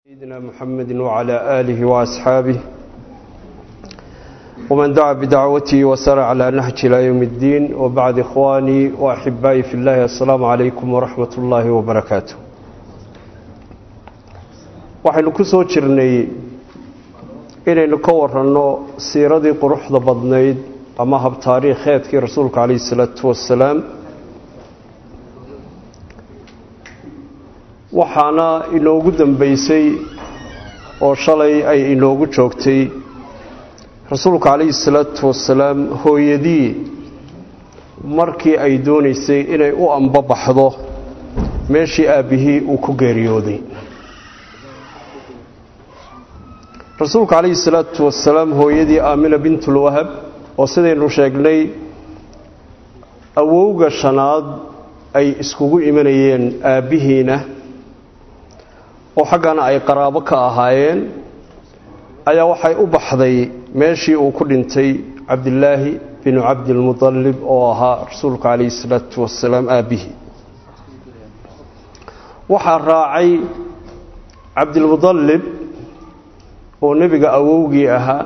سيدنا محمد وعلى آله وأصحابه ومن دعا بدعوته وسار على نهج إلى يوم الدين وبعد إخواني وأحبائي في الله السلام عليكم ورحمة الله وبركاته waxaynu ku soo jirnay inaynu ka waranno siiradii quruxda badnayd ama habtaariikheedkii rasuulka calayhi isalaatu wassalaam waxaana inoogu dambeysay oo shalay ay inoogu joogtay rasuulka calayhi salaatu wasalaam hooyadii markii ay doonaysay inay u ambabaxdo meeshii aabbihii uu ku geeriyooday rasuulka calayhi salaatu wasalaam hooyadii aamina bintulwahab oo sidaynu sheegnay awowga shanaad ay iskugu imanayeen aabbihiina oo xaggana ay qaraabo ka ahaayeen ayaa waxay u baxday meeshii uu ku dhintay cabdilaahi binu cabdilmudalib oo ahaa rasuulka calayhi salaatu wasalaam aabbihii waxaa raacay cabdilmudalib oo nebiga awowgii ahaa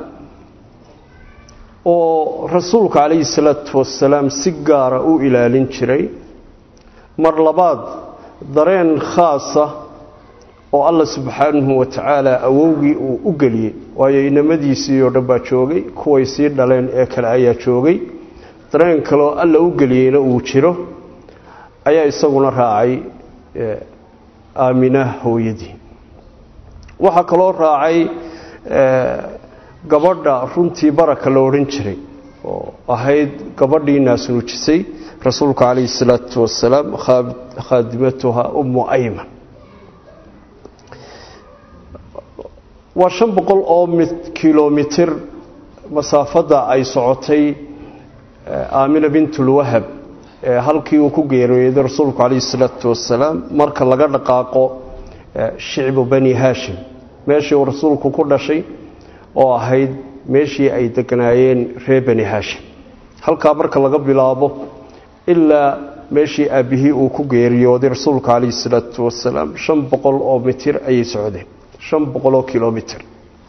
oo rasuulka calayhi salaatu wasalaam si gaara u ilaalin jiray mar labaad dareen khaasa oo alla subxaanahu wa tacaala awowgii uu u geliyey waayo inamadiisii oo dhan baa joogay kuway sii dhaleen ee kale ayaa joogay dareen kaleoo alla u geliyeyna uu jiro ayaa isaguna raacay aamina hooyadii waxaa kaloo raacay gabadha runtii baraka la odhan jiray oo ahayd gabadhii naasnuujisay rasuulka calayhi salaatu wasalaam khaadimatuha ummu ayman waa shan boqol oo kilomitir masaafadda ay socotay aamina bintulwahab ee halkii uu ku geeriyooday rasuulku calayhi salaatu wasalaam marka laga dhaqaaqo shicbu bani haashim meeshii uu rasuulku ku dhashay oo ahayd meeshii ay deganaayeen reer bani haashim halkaa marka laga bilaabo ilaa meeshii aabbihii uu ku geeriyooday rasuulka calayhi salaatu wasalaam shan boqol oo mitir ayay socdeen shan boqoloo kilomitr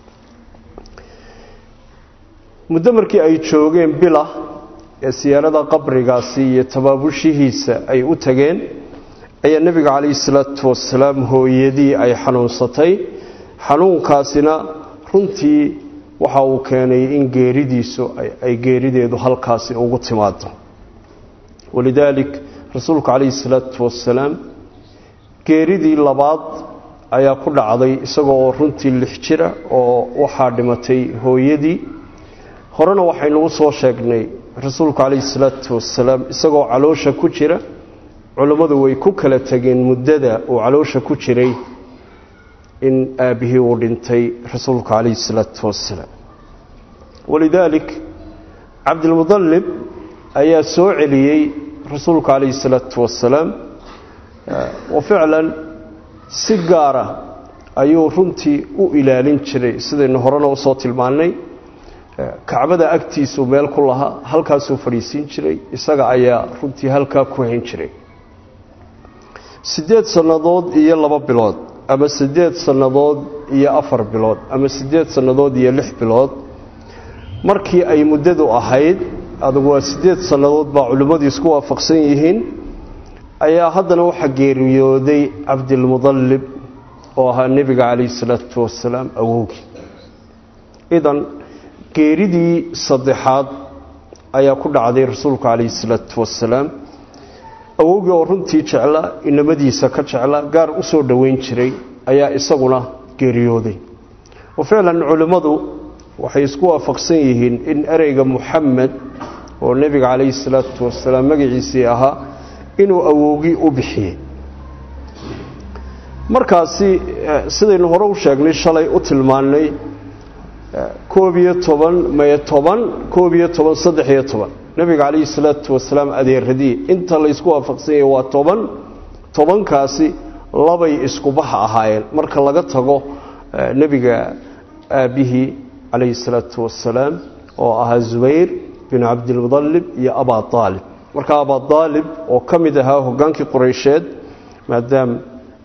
muddo markii ay joogeen bila ee siyaarada qabrigaasi iyo tabaabushihiisa ay u tageen ayaa nebiga calayhi salaatu wasalaam hooyadii ay xanuunsatay xanuunkaasina runtii waxa uu keenay in geeridiisu ay geerideedu halkaasi ugu timaado walidaalik rasuulku calayhi salaatu wasalaam geeridii labaad ayaa ku dhacday isagoo oo runtii lix jira oo waxaa dhimatay hooyadii horena waxaynugu soo sheegnay rasuulku calayhi salaatu wasalaam isagoo caloosha ku jira culammadu way ku kala tegeen muddada uu caloosha ku jiray in aabbihii uu dhintay rasuulku calayhi salaatu wasalaam walidaalik cabdilmudalib ayaa soo celiyey rasuulku calayhi salaatu wasalaam wa ficlan si gaara ayuu runtii u ilaalin jiray sidaynu horena usoo tilmaannay kacbada agtiisuu meel ku lahaa halkaasuu fadhiisiin jiray isaga ayaa runtii halkaa ku hayn jiray siddeed sannadood iyo laba bilood ama siddeed sannadood iyo afar bilood ama siddeed sannadood iyo lix bilood markii ay muddadu ahayd adugu waa siddeed sannadood baa culimmadu isku waafaqsan yihiin ayaa haddana waxaa geeriyooday cabdilmudalib oo ahaa nebiga calayhi salaatu wasalaam awowgii idan geeridii saddexaad ayaa ku dhacday rasuulku calayhi salaatu wasalaam awowgii oo runtii jeclaa inamadiisa ka jeclaa gaar u soo dhoweyn jiray ayaa isaguna geeriyooday wa ficlan culimmadu waxay isku waafaqsan yihiin in ereyga muxamed oo nebiga calayhi salaatu wasalaam magaciisii ahaa inuu awowgii u bixiyey markaasi sidaynu hore u sheegnay shalay u tilmaannay koob iyo toban maye toban koob iyo toban saddex iyo toban nebiga calayhi salaatu wasalaam adeeradii inta laysku waafaqsan yahay waa toban tobankaasi labay iskubaxa ahaayeen marka laga tago nebiga aabbihii calayhi salaatu wasalaam oo ahaa zubayr binu cabdilmudalib iyo abaa aalib marka abaa aalib oo ka mid ahaa hogaankii qureysheed maadaam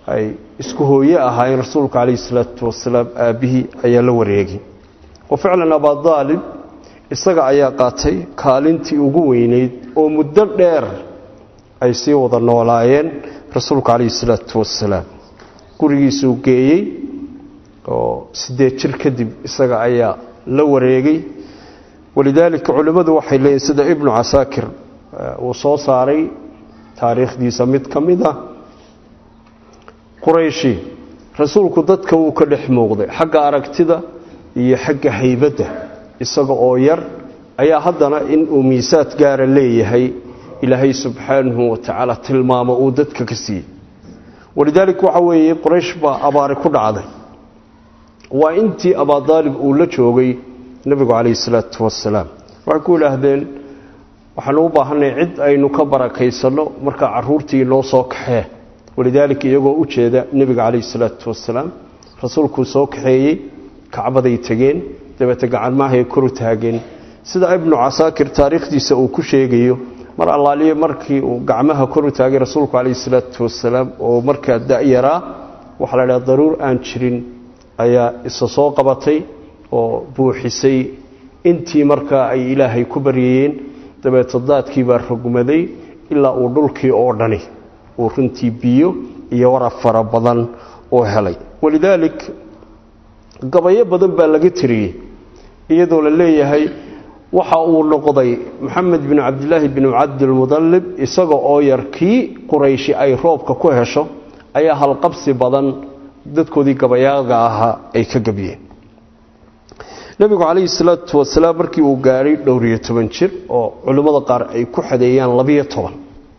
ay isku hooye ahaayeen rasuulka calayhi salaatu wasalaam aabbihii ayaa la wareegay wa ficlan abadaalib isaga ayaa qaatay kaalintii ugu weyneyd oo muddo dheer ay sii wada noolaayeen rasuulka calayhi salaatu wasalaam gurigiisuu geeyey oo siddeed jir kadib isaga ayaa la wareegay walidaalika culimmadu waxay leeyihin sida ibnu casaakir uu soo saaray taariikhdiisa mid ka mid ah qurayshi rasuulku dadka wuu ka dhex muuqday xagga aragtida iyo xagga haybadda isaga oo yar ayaa haddana inuu miisaad gaara leeyahay ilaahay subxaanahu wa tacaala tilmaamo uu dadka ka siiyey walidaalika waxa weeye quraysh baa abaari ku dhacday waa intii abaadaalib uu la joogay nebigu calayhi salaatu wasalaam waxay ku idhaahdeen waxaanu u baahanay cid aynu ka barakaysanno markaa caruurtii noo soo kaxee walidaalika iyagoo u jeeda nebiga calayhi salaatu wasalaam rasuulkuu soo kaxeeyey kacbaday tegeen dabeete gacanmaahay koru taageen sida ibnu casaakir taariikhdiisa uu ku sheegayo mar allaaliye markii uu gacmaha koru taagay rasuulku calayhi salaatu wasalaam oo markaa da-yaraa waxaa la dhaha daruur aan jirin ayaa isa soo qabatay oo buuxisay intii markaa ay ilaahay ku baryayeen dabeete daadkii baa rogmaday ilaa uu dhulkii oo dhani uu runtii biyo iyo warab fara badan oo helay walidaalik gabayo badan baa laga tiriyey iyadoo la leeyahay waxa uu noqday maxamed bin cabdilaahi bin cabdilmudalib isaga oo yar kii qurayshi ay roobka ku hesho ayaa halqabsi badan dadkoodii gabayaaga ahaa ay ka gabyeen nebigu calayhi salaatu wasalaam markii uu gaadhay dhowriyo toban jir oo culimmada qaar ay ku xadeeyaan labiyo toban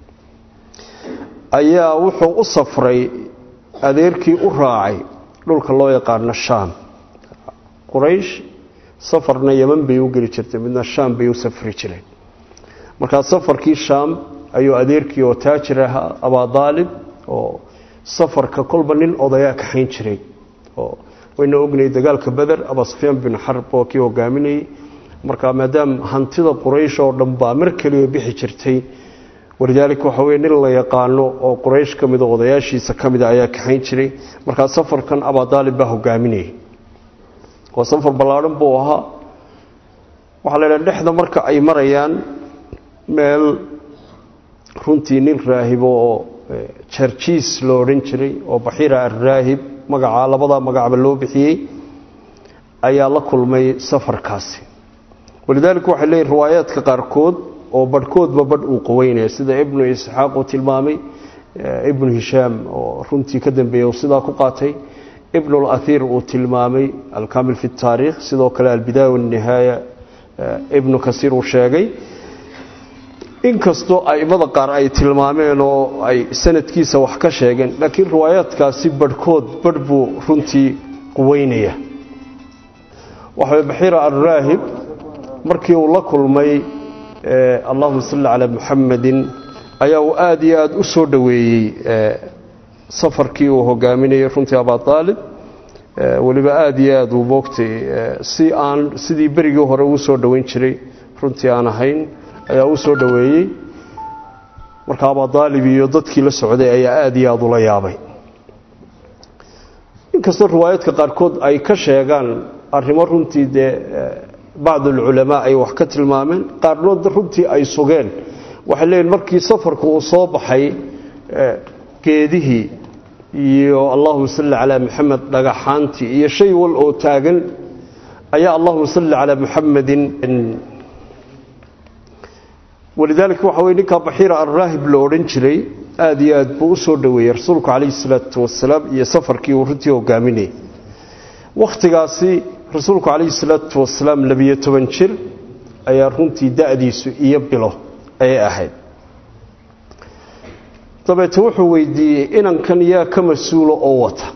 ayaa wuxuu u safray adeerkii u raacay dhulka loo yaqaano shaam quraysh safarna yeman bay u geli jirtay midna shaam bay u safri jireen markaa safarkii shaam ayuu adeerkii oo taajir ahaa abaadaalib oo safarka kolba nin odayaa kaxayn jiray oo wayna ognay dagaalka beder abasufyaan bin xarb oo kii hogaaminayay markaa maadaama hantida quraysh oo dhan baa mar keliya bixi jirtay walidaalika waxa weye nin la yaqaano oo quraysh ka mida odayaashiisa ka mida ayaa kaxayn jiray markaa safarkan abaadaalib baa hogaaminayay waa safar ballaadhan buu ahaa waxaa la idhaha dhexda marka ay marayaan meel runtii nin raahibo oo jarjiis lo odhan jiray oo baxiira alraahib magacaa labadaa magacba loo bixiyey ayaa la kulmay safarkaasi walidaalika waxay leeyihin riwaayaadka qaarkood oo badhkoodba badh uu qaweynaya sida ibnu isxaaq uu tilmaamay ibnu hishaam oo runtii ka dambeeya uu sidaa ku qaatay ibnu اlahir uu tilmaamay alkamil fi اtaarikh sidoo kale albidaaya wاnihaaya ibnu kasiir uu sheegay inkastoo aimada qaar ay tilmaameen oo ay sanadkiisa wax ka sheegeen laakiin riwaayaadkaasi badhkood badh buu runtii quweynaya waxa baxira alraahib markii uu la kulmay allahuma salli calaa muxamadin ayaa uu aada iyo aada u soo dhoweeyey safarkii uu hogaaminayay runtii abaalib weliba aada iyo aada uu moogtay si aan sidii berigii hore uu soo dhoweyn jiray runtii aan ahayn ayaa u soo dhoweeyey marka abaalib iyo dadkii la socday ayaa aada iyo aada ula yaabay inkastoo riwaayaadka qaarkood ay ka sheegaan arrimo runtii dee bacd alculamaa ay wax ka tilmaameen qaarnood runtii ay sugeen waxay leeyihin markii safarku uu soo baxay geedihii iyo allahuma salli calaa maxamed dhagaxaantii iyo shay wal oo taagan ayaa allahuma salli calaa muxamedin walidaalika waxa weye ninkaa baxiira alraahib la odhan jiray aada iyo aad buu u soo dhoweeyey rasuulku calayhi salaatu wasalaam iyo safarkii uu runtii hogaaminayay wakhtigaasi rasuulku calayhi salaatu wasalaam labiyo toban jir ayaa runtii da-diisu iyo bilo ayay ahayd dabeete wuxuu weydiiyey inankan yaa ka mas-uula oo wata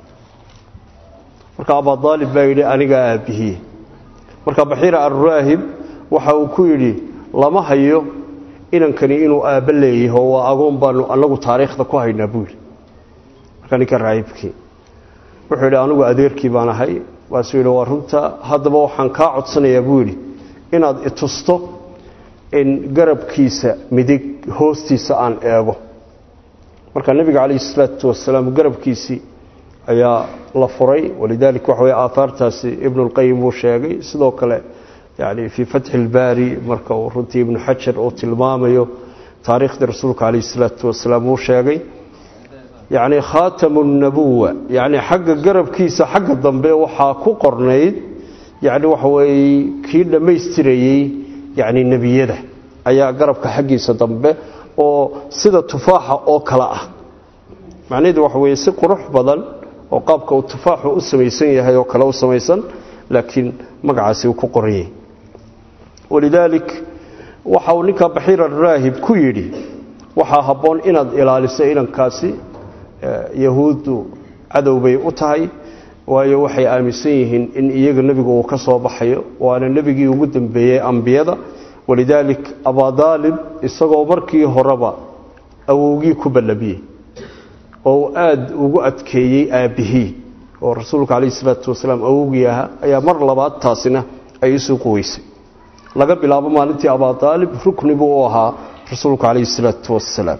marka abadaalib baa yidhi anigaa aabbihiye marka baxiira alraahib waxa uu ku yidhi lama hayo inankani inuu aabbo leeyaho waa agoon baanu anagu taariikhda ku haynaa buu yidhi marka ninka raahibkii wuxuu yidhi anigu adeerkii baan ahay waasuu yidhi waa runta haddaba waxaan kaa codsanayaa buu yidhi inaad itusto in garabkiisa midig hoostiisa aan eego marka nebiga calayhi salaatu wasalaam garabkiisii ayaa la furay walidaalika waxa weye aahaartaasi ibnulqayim uu sheegay sidoo kale yani fii fatxi ilbaari marka uu runtii ibnu xajar uu tilmaamayo taariikhdii rasuulka calayhi salaatu wasalaam uu sheegay yacni khaatamu nabuwa yacni xagga garabkiisa xagga dambe waxaa ku qornayd yacni waxa weeye kii dhammaystirayey yacni nebiyada ayaa garabka xaggiisa dambe oo sida tufaaxa oo kale ah macnaheedu waxa weeye si qurux badan oo qaabka uu tufaaxu u samaysan yahay oo kale u samaysan laakiin magacaasi uu ku qoranyay walidaalik waxa uu ninka baxiir araahib ku yidhi waxaa habboon inaad ilaaliso inankaasi yahuuddu cadow bay u tahay waayo waxay aaminsan yihiin in iyaga nebigu uu ka soo baxayo waana nebigii ugu dambeeyey ambiyada walidaalik abadaalib isagoo markii horeba awowgii ku ballamiyey oo uu aada ugu adkeeyey aabbihii oo rasuulka calayhi salaatu wasalaam awowgii ahaa ayaa mar labaad taasina ay isu quweysay laga bilaabo maalintii abadaalib rukni buu u ahaa rasuulku calayhi salaatu wasalaam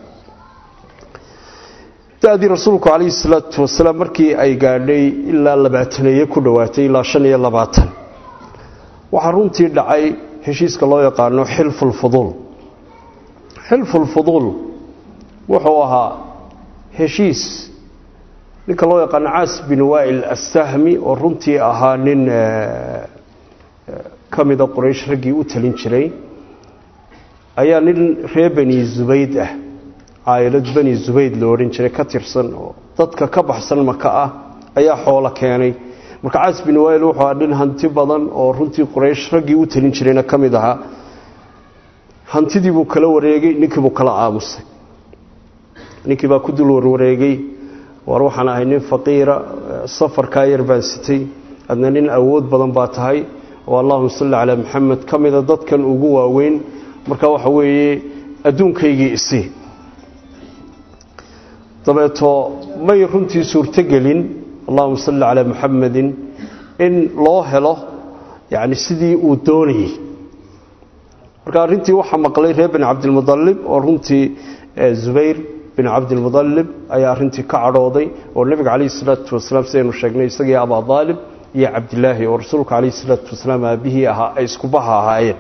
da-dii rasuulku calayhi salaatu wasalaam markii ay gaadhay ilaa labaataneeye ku dhowaatay ilaa shan iyo labaatan waxaa runtii dhacay heshiiska loo yaqaano xilfulfuduul xilfulfuduul wuxuu ahaa heshiis ninka loo yaqaano caas bin waa'il assahmi oo runtii ahaa nin ka mida quraysh raggii u talin jiray ayaa nin reer bani zubayd ah caayilad bani zubayd lo odhan jiray ka tirsan oo dadka ka baxsan maka ah ayaa xoolo keenay marka caas bin waa'il wuxuu ahaa nin hanti badan oo runtii quraysh raggii u talin jirayna ka mid ahaa hantidii buu kala wareegay ninkii buu kala aamusay ninkii baa ku dul warwareegay war waxaan ahay nin faqiira safarkaa yar baan sitay adna nin awood badan baa tahay oo allahuma salli calaa maxamed ka mida dadkan ugu waaweyn marka waxa weeye adduunkaygii isii dabeeto may runtii suurtogelin allahuma salli calaa muxamedin in loo helo yacni sidii uu doonayey marka arrintii waxaa maqlay reer bani cabdilmudalib oo runtii zubayr bin cabdilmudalib ayaa arrintii ka cadhooday oo nebiga calayhi salaatu wasalaam sidaynu sheegnay isagii abaa daalib iyo cabdilaahi oo rasuulka calayhi salaatu wasalaam aabihii ahaa ay iskubaha ahaayeen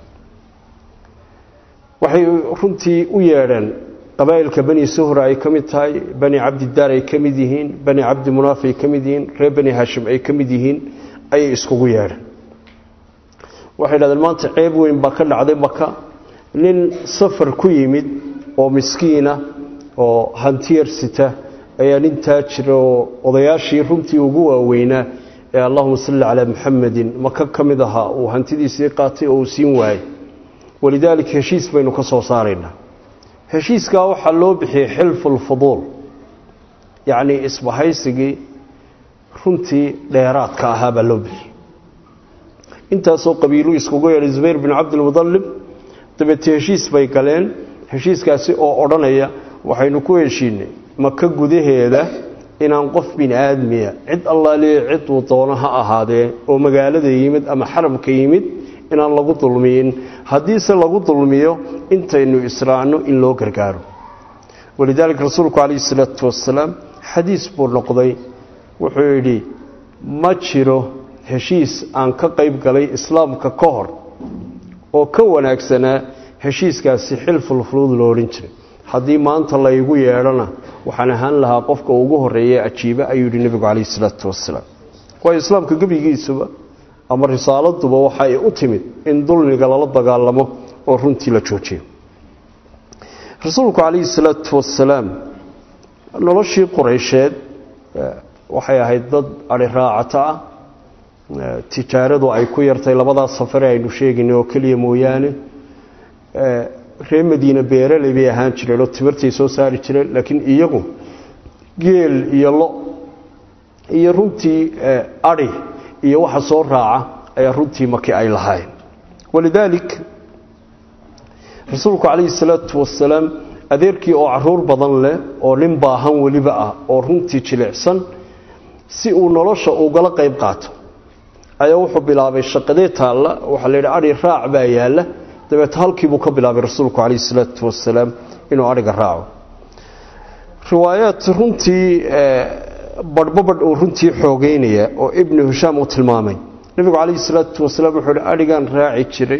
waxay runtii u yeedheen qabaa'ilka bani suhra ay ka mid tahay bani cabdidaar ay ka mid yihiin bani cabdi munaaf ay ka mid yihiin reer bani hashim ay ka mid yihiin ayay iskugu yeedheen waxay dhahdeen maanta ceeb weyn baa ka dhacday maka nin safar ku yimid oo miskiina oo hantiyar sita ayaa nin taajira oo odayaashii runtii ugu waaweynaa ee allahuma salli calaa muxamedin maka ka mid ahaa uu hantidiisii qaatay oo uu siin waayey walidaalika heshiis baynu ka soo saaraynaa heshiiskaa waxaa loo bixiyey xilfulfuduul yacnii isbahaysigii runtii dheeraadka ahaa baa loo bixiyey intaasoo qabiiluu iskugu yeedhay zubayr bin cabdilmudalib dabeete heshiis bay galeen heshiiskaasi oo odhanaya waxaynu ku heshiinay maka gudaheeda inaan qof bini aadmiya cid allaaliya ciduu doono ha ahaadee oo magaalada yimid ama xaramka yimid inaan lagu dulmiyin haddiise lagu dulmiyo intaynu israacno in loo gargaaro walidaalika rasuulku calayhi salaatu wasalaam xadiis buu noqday wuxuu yidhi ma jiro heshiis aan ka qayb galay islaamka ka hor oo ka wanaagsanaa heshiiskaasi xilfulfuluud loo odhan jiray haddii maanta laygu yeedhana waxaan ahaan lahaa qofka ugu horeeya ajiiba ayuu yidhi nebigu calayhi salaatu wasalaam waayo islaamka gebigiisuba ama risaaladuba waxa ay u timid in dulmiga lala dagaalamo oo runtii la joojiyo rasuulku calayhi salaatu wasalaam noloshii qureysheed waxay ahayd dad ari raacato ah tijaaradu ay ku yartay labadaa safare aynu sheegaynay oo keliya mooyaane reer madiine beeraley bay ahaan jireen oo timirtay soo saari jireen laakiin iyagu geel iyo lo iyo runtii ari iyo waxa soo raaca ayaa runtii maki ay lahaayeen walidaalik rasuulku calayhi salaatu wasalaam adeerkii oo caruur badan leh oo nin baahan weliba ah oo runtii jilicsan si uu nolosha ugala qayb qaato ayaa wuxuu bilaabay shaqadee taalla waxaa la yidhi adhi raac baa yaalla dabeete halkiibuu ka bilaabay rasuulku calayhi salaatu wasalaam inuu adhiga raaco riwaayaad runtii badhbabadh uu runtii xoogeynaya oo ibnu hishaam uu tilmaamay nebigu calayhi salaatu wasalaam wuxuu hi adhigaan raaci jiray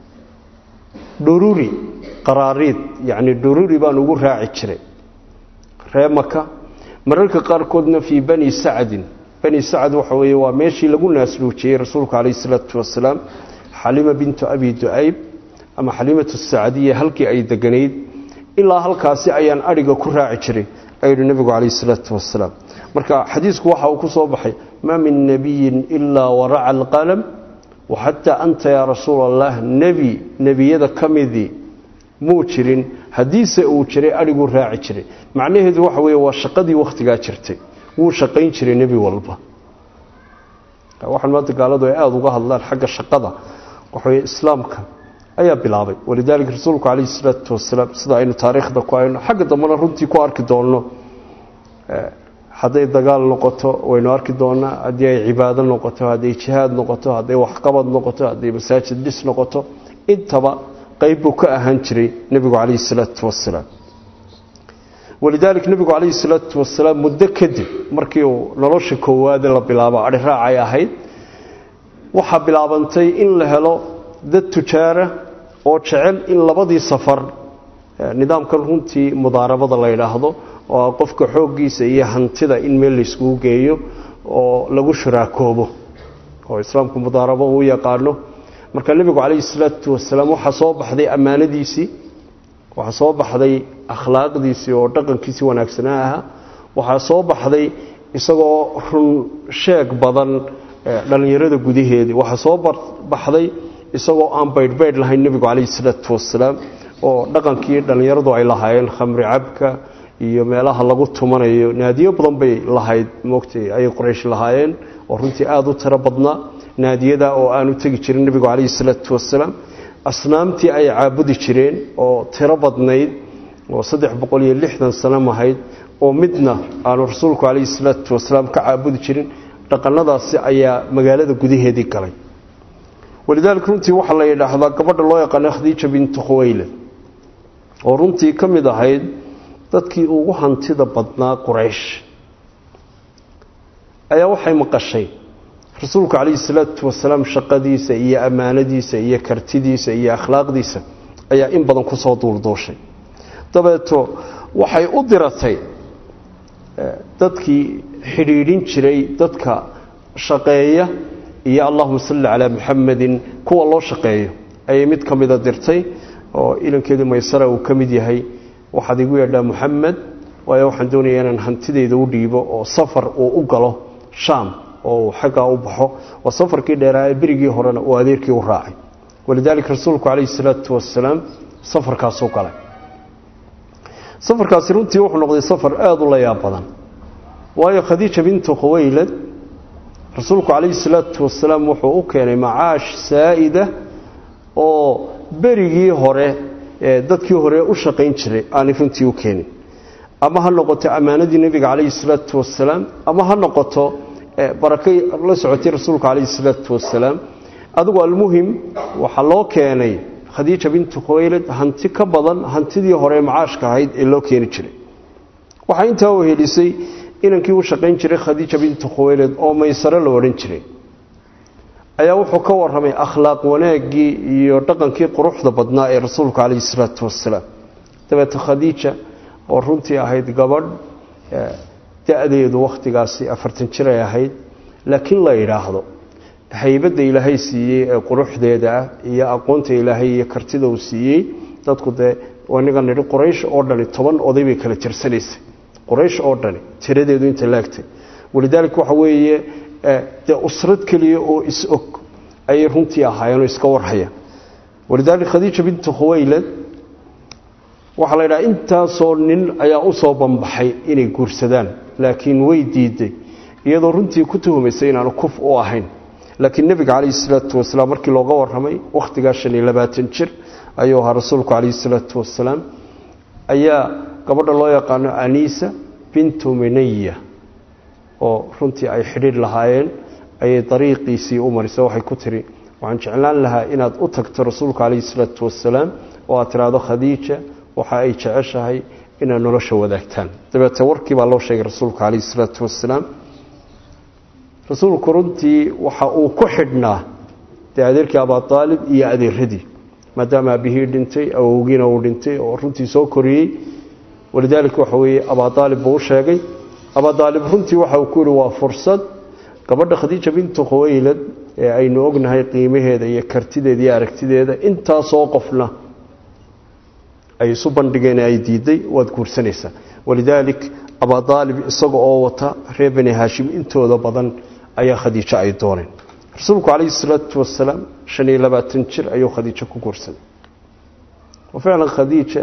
dhururi qaraariid yacni dhururi baan ugu raaci jiray ree maka mararka qaarkoodna fii bani sacdin bani sacd waxa weeye waa meeshii lagu naasluujiyey rasuulku calayhi salaatu wasalaam xalima bintu abi ducayb ama xalimatu sacdiya halkii ay deganayd ilaa halkaasi ayaan adhiga ku raaci jiray ayuu yihi nebigu calayhi salaatu wasalaam marka xadiisku waxa uu ku soo baxay maa min nebiyin ilaa waraca alqalam waxataa anta yaa rasuul allah nebi nebiyada ka midii muu jirin haddiise uu jiray adhiguu raaci jiray macnaheedu waxa weeye waa shaqadii wakhtigaa jirtay wuu shaqayn jiray nebi walba waxaan maanta gaaladu ay aada uga hadlaan xagga shaqada waxaweye islaamka ayaa bilaabay walidaalika rasuulku calayhi salaatu wasalaam sida aynu taariikhda ku hayno xagga dambena runtii ku arki doonno hadday dagaal noqoto waynu arki doonaa haddii ay cibaado noqoto hadday jihaad noqoto hadday waxqabad noqoto hadday masaajid dhis noqoto intaba qayb buu ka ahaan jiray nebigu calayhi salaatu wasalaam walidaalika nebigu calayhi salaatu wasalaam muddo kadib markii uu nolosha koowaade la bilaabo adhi raacay ahayd waxaa bilaabantay in la helo dad tujaara oo jecel in labadii safar nidaamkan runtii mudaarabada la yidhaahdo oo qofka xooggiisa iyo hantida in meel layskugu geeyo oo lagu shuraakoobo oo islaamku mudaarabo uu yaqaano marka nebigu calayhi salaatu wasalaam waxaa soo baxday ammaanadiisii waxaa soo baxday akhlaaqdiisii oo dhaqankiisii wanaagsanaa ahaa waxaa soo baxday isagoo run sheeg badan dhallinyarada gudaheedii waxaa soo baxday isagoo aan baydhbaydh lahayn nebigu calayhi salaatu wasalaam oo dhaqankii dhallinyaradu ay lahaayeen khamri cabka iyo meelaha lagu tumanayo naadiyo badan bay lahayd moogtay ayay qoraysh lahaayeen oo runtii aada u tiro badnaa naadiyada oo aanu tegi jirin nebigu calayhi salaatu wasalaam asnaamtii ay caabudi jireen oo tiro badnayd oo saddex boqol iyo lixdan sano mahayd oo midna aanu rasuulku calayhi salaatu wasalaam ka caabudi jirin dhaqanadaasi ayaa magaalada gudaheedii galay walidaalika runtii waxaa la yidhaahdaa gabadha loo yaqaano khadiija bintu khuwaylad oo runtii ka mid ahayd dadkii ugu hantida badnaa quraysh ayaa waxay maqashay rasuulku calayhi salaatu wasalaam shaqadiisa iyo ammaanadiisa iyo kartidiisa iyo akhlaaqdiisa ayaa in badan ku soo duulduushay dabeeto waxay u diratay dadkii xidhiidhin jiray dadka shaqeeya iyo allahuma salli calaa muxamadin kuwa loo shaqeeyo ayay mid ka mida dirtay oo ilankeedii maysara uu ka mid yahay waxaad igu yeedhaa muxamed waayo waxaan doonaya inaan hantideyda u dhiibo oo safar uu u galo shaam oo uu xaggaa u baxo waa safarkii dheeraa ee berigii horena uu adeerkii u raacay walidaalika rasuulku calayhi salaatu wasalaam safarkaasuu galay safarkaasi runtii wuxuu noqday safar aada u la yaab badan waayo khadiija bintu khuwaylad rasuulku calayhi salaatu wasalaam wuxuu u keenay macaash saa'ida oo berigii hore dadkii hore u shaqayn jiray aanay runtii u keenin ama ha noqoto ammaanadii nebiga calayhi salaatu wasalaam ama ha noqoto barakay la socotay rasuulka calayhi salaatu wasalaam adigu almuhim waxaa loo keenay khadiija bintu khuwaylad hanti ka badan hantidii hore macaashka ahayd ee loo keeni jiray waxaa intaa u helisay inankii u shaqayn jiray khadiija bintu khuwaylad oo maysare la odhan jiray ayaa wuxuu ka warramay akhlaaq wanaaggii iyo dhaqankii quruxda badnaa ee rasuulka calayhi salaatu wasalaam dabeete khadiija oo runtii ahayd gabadh da-deedu wakhtigaasi afartan jir ay ahayd laakiin la yidhaahdo haybadda ilaahay siiyey ee quruxdeeda ah iyo aqoonta ilaahay iyo kartida uu siiyey dadku dee inaga nidhi quraysh oo dhani toban oday bay kala tirsanaysay quraysh oo dhani tiradeedu inta laagtay walidaalika waxa weeye dee usrad keliya oo is-og ayay runtii ahaayeenoo iska warhaya walidaalika khadiija bintu khuwaylad waxaa la yidhaha intaasoo nin ayaa u soo banbaxay inay guursadaan laakiin way diiday iyadoo runtii ku tuhumaysay inaanu kuf u ahayn laakiin nebiga calayhi salaatu wasalaam markii looga warramay wakhtigaa shan iyo labaatan jir ayuu ahaa rasuulku calayhi salaatu wasalaam ayaa gabadha loo yaqaano aniisa bintu minaya oo runtii ay xidhiidh lahaayeen ayay dariiqiisii u marisay waxay ku tiri waxaan jeclaan lahaa inaad u tagto rasuulka calayhi salaatu wasalaam oo aad tidhaahdo khadiija waxa ay jeceshahay inaad nolosha wadaagtaan dabeete warkii baa loo sheegay rasuulka calayhi isalaatu wasalaam rasuulku runtii waxa uu ku xidhnaa dee adeerkii abaalib iyo adeeradii maadaama aabihii dhintay awowgiina uu dhintay oo runtii soo koriyey walidaalika waxa weeye abaalib buu u sheegay abaalib runtii waxa uu ku yihi waa fursad gabadha khadiija bintu khuwaylad ee aynu ognahay qiimaheeda iyo kartideeda iyo aragtideeda intaasoo qofna ay isu bandhigeen ay diiday waad guursanaysaa walidaalik abaalib isaga oo wata reer bani haashim intooda badan ayaa khadiijo ay dooneen rasuulku calayhi salaatu wasalaam shan iyo labaatan jir ayuu khadiijo ku guursaday wa ficlan khadiija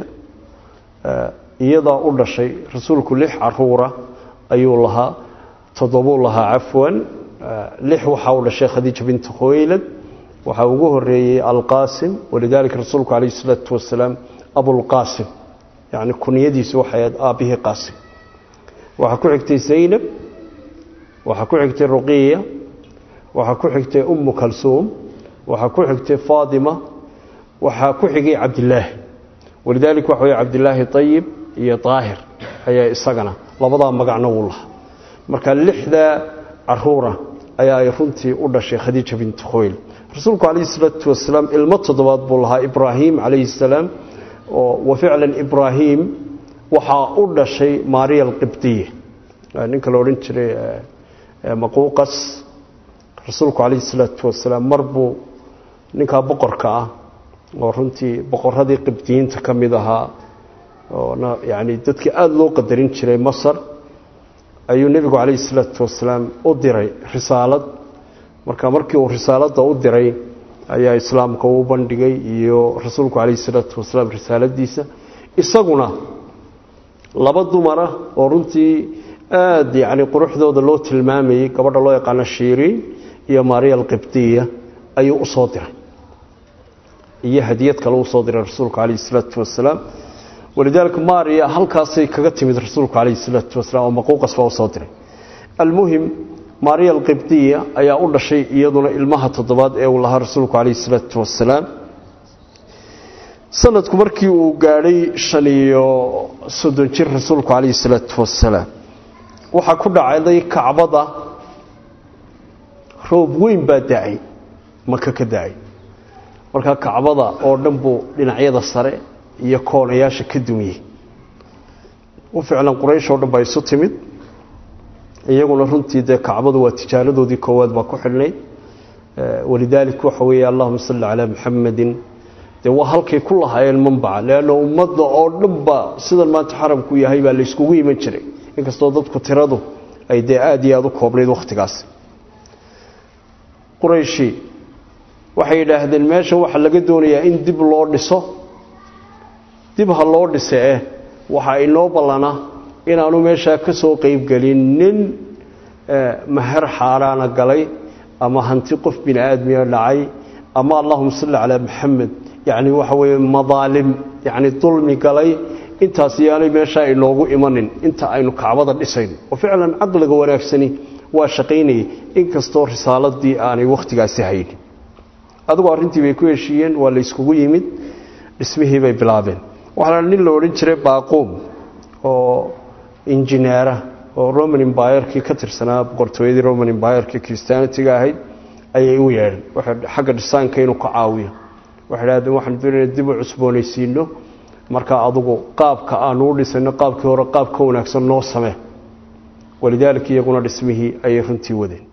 iyadaa u dhashay rasuulku lix caruura ayuu lahaa toddobuu lahaa cafwan lix waxaa u dhashay khadiija bintu khuwaylad waxaa ugu horeeyey alqaasim walidaalika rasuulku calayhi salaatu wasalaam abulqaasim yacni kunyadiisu waxay ahayd aabbihii qaasim waxaa ku xigtay zaynab waxaa ku xigtay ruqiya waxaa ku xigtay ummu kalsuum waxaa ku xigtay faatima waxaa ku xigay cabdilaahi walidaalika waxa wey cabdilaahi ayib iyo daahir ayaa isagana labadaa magacna wuu lahaa marka lixdaa caruura ayaa ay runtii u dhashay khadiija bintu khoyl rasuulku calayhi salaatu wasalaam ilmo toddobaad buu lahaa ibraahim calayhi salaam oo wa ficlan ibraahim waxaa u dhashay maariya alqibdiya ninka la odhan jiray maquuqas rasuulku calayhi salaatu wasalaam mar buu ninkaa boqorka ah oo runtii boqoradii qibdiyiinta ka mid ahaa oona yacni dadkii aada loo qadarin jiray masar ayuu nebigu calayhi salaatu wasalaam u diray risaalad marka markii uu risaaladda u diray ayaa islaamka uu bandhigay iyo rasuulku calayhi salaatu wasalaam risaaladiisa isaguna laba dumara oo runtii aada yacni quruxdooda loo tilmaamayey gabadha loo yaqaano shiiriin iyo maariya alqibdiya ayuu u soo diray iyo hadiyad kale uu soo diray rasuulku calayhi salaatu wasalaam walidaalika maariya halkaasay kaga timid rasuulku calayhi salaatu wasalaam oo maquuqas baa u soo diray almuhim maariya alqibdiya ayaa u dhashay iyaduna ilmaha toddobaad ee uu lahaa rasuulku calayhi salaatu wasalaam sanadku markii uu gaadhay shan iyo soddon jir rasuulku calayhi salaatu wasalaam waxaa ku dhacday kacbada roob weyn baa da-ay maka ka da-ay markaa kacbada oo dhan buu dhinacyada sare iyo koonayaasha ka dumiyey u ficlan quraysh oo dhan baa isu timid iyaguna runtii dee kacbadu waa tijaaradoodii koowaad baa ku xidhnayd walidaalik waxa weeye allahuma salli calaa muxamadin dee waa halkay ku lahaayeen manbaca leanna ummadda oo dhanba sidan maanta xaramku yahay baa layskugu iman jiray inkastoo dadku tiradu ay dee aada iyo aada u koobnayd wakhtigaas qurayshi waxay yidhaahdeen meesha waxaa laga doonayaa in dib loo dhiso dib ha loo dhise eh waxaa inoo ballana inaanu meeshaa ka soo qeybgelin nin maher xaaraana galay ama hanti qof bini aadmiya dhacay ama allahuma salli calaa maxamed yacni waxa weeye madaalim yacni dulmi galay intaas yaanay meeshaa inoogu imanin inta aynu kacbada dhisayno oo ficlan caqliga wanaagsani waa shaqaynayay inkastoo risaaladii aanay wakhtigaasi haynin adigoo arrintii bay ku heshiiyeen waa la yskugu yimid dhismihii bay bilaabeen waxaana nin la odhan jiray baaquum oo injineera oo roman embirkii ka tirsanaa boqortooyadii roman embirkii christianitiga ahayd ayay u yeedheen waxay xagga dhisaanka inuu ka caawiyo waxay dhahdeen waxaan doonayna dib u cusboonaysiino markaa adugu qaabka aanu u dhisayno qaabkii hore qaab ka wanaagsan noo samee walidaalika iyaguna dhismihii ayay runtii wadeen